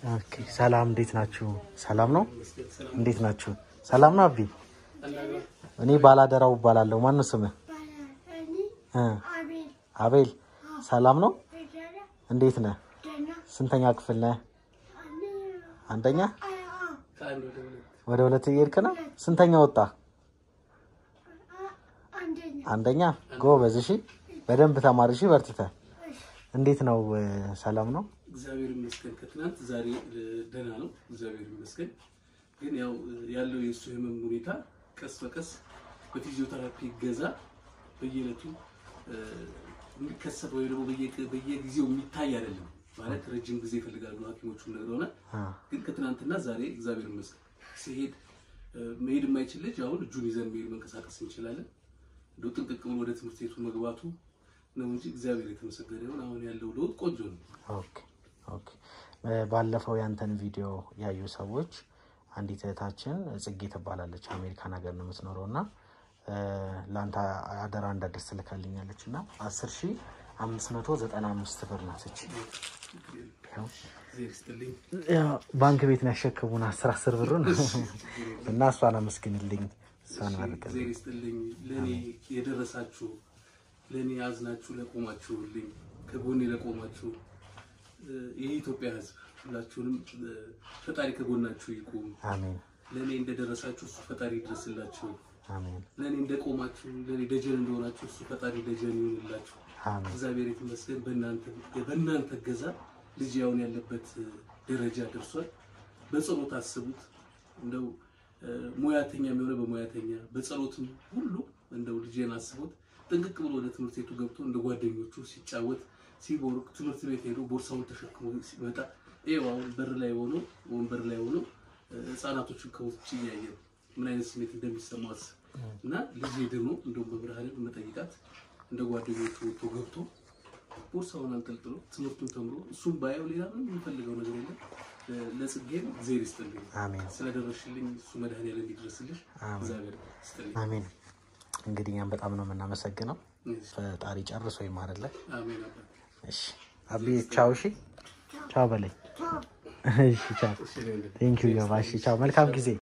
ኦኬ ሰላም፣ እንዴት ናችሁ? ሰላም ነው። እንዴት ናችሁ? ሰላም ነው። አቢ እኔ ባላደራው እባላለሁ። ማን ነው ስምህ? እ አቤል። ሰላም ነው። እንዴት ነህ? ስንተኛ ክፍል ነህ? አንደኛ። ወደ ሁለት እየሄድክ ነው? ስንተኛ ወጣ? አንደኛ። ጎበዝ። እሺ፣ በደንብ ተማር። እሺ፣ በርትተህ። እንዴት ነው? ሰላም ነው። እግዚአብሔር ይመስገን። ከትናንት ዛሬ ደህና ነው፣ እግዚአብሔር ይመስገን። ግን ያው ያለው የእሱ ህመም ሁኔታ ቀስ በቀስ በፊዚዮቴራፒ ገዛ በየዕለቱ የሚከሰት ወይ ደግሞ በየጊዜው የሚታይ አይደለም ማለት ረጅም ጊዜ ይፈልጋሉ ሐኪሞቹ ነግረውናል። ግን ከትናንትና ዛሬ እግዚአብሔር ይመስገን ሲሄድ መሄድ የማይችል ልጅ አሁን እጁን ይዘን መሄድ መንቀሳቀስ እንችላለን። እንደው ጥንቅቅ ብሎ ወደ ትምህርት ቤቱ መግባቱ ነው እንጂ እግዚአብሔር የተመሰገነ ይሁን። አሁን ያለው ለውጥ ቆንጆ ነው። ኦኬ ኦኬ። ባለፈው ያንተን ቪዲዮ ያዩ ሰዎች አንዲት እህታችን ጽጌ ትባላለች አሜሪካን ሀገር ነው የምትኖረው እና ለአንተ አደራ እንዳደርስ ትልካልኛለች እና አስር ሺ አምስት መቶ ዘጠና አምስት ብር ናት እች እግዚአብሔር ይስጥልኝ። ባንክ ቤት ነው ያሸከሙን አስር አስር ብሩን እና እሷን አመስግንልኝ እሷን አድርግልኝ እግዚአብሔር ይስጥልኝ። ለእኔ የደረሳችሁ ለእኔ አዝናችሁ ለቆማችሁልኝ ከጎኔ ለቆማችሁ የኢትዮጵያ ሕዝብ ሁላችሁንም ፈጣሪ ከጎናችሁ ይቁም። አሜን ለእኔ እንደደረሳችሁ እሱ ፈጣሪ ይድረስላችሁ። አሜን ለእኔ እንደቆማችሁ ለእኔ ደጀን እንደሆናችሁ እሱ ፈጣሪ ደጀን ይሆንላችሁ። አሜን እግዚአብሔር ይመስገን። በእናንተ በእናንተ እገዛ ልጅ ያውን ያለበት ደረጃ ደርሷል። በጸሎት አስቡት። እንደው ሙያተኛ የሚሆነ በሙያተኛ በጸሎትም ሁሉ እንደው ልጄን አስቡት። ጥንቅቅ ብሎ ወደ ትምህርት ቤቱ ገብቶ እንደ ጓደኞቹ ሲጫወት ሲቦርቅ ትምህርት ቤት ሄዶ ቦርሳውን ተሸክሞ ሲመጣ ይኸው አሁን በር ላይ ሆኖ ወንበር ላይ ሆኖ ህጻናቶችን ከውጭ እያየ ነው ምን አይነት ስሜት እንደሚሰማው አስብ እና ልጅ ድኖ እንደውም በብርሃን መጠይቃት እንደ ጓደኞቹ ወጥቶ ገብቶ ቦርሳውን አንጠልጥሎ ትምህርቱን ተምሮ እሱም ባየው ሌላ ምንም የሚፈልገው ነገር የለም። ለጽጌም እግዚአብሔር ይስጥልኝ አሜን ስለደረሽልኝ እሱ መድኃኒዓለም ይድረስልሽ። እግዚአብሔር ይስጥልኝ። አሜን። እንግዲህ እኛም በጣም ነው የምናመሰግነው። ፈጣሪ ጨርሶ ይማርልን። አሜን አባት እሺ አቢ ቻው። እሺ ቻው በለኝ። እሺ ቻው። ቴንኪዩ ዮባ። እሺ ቻው። መልካም ጊዜ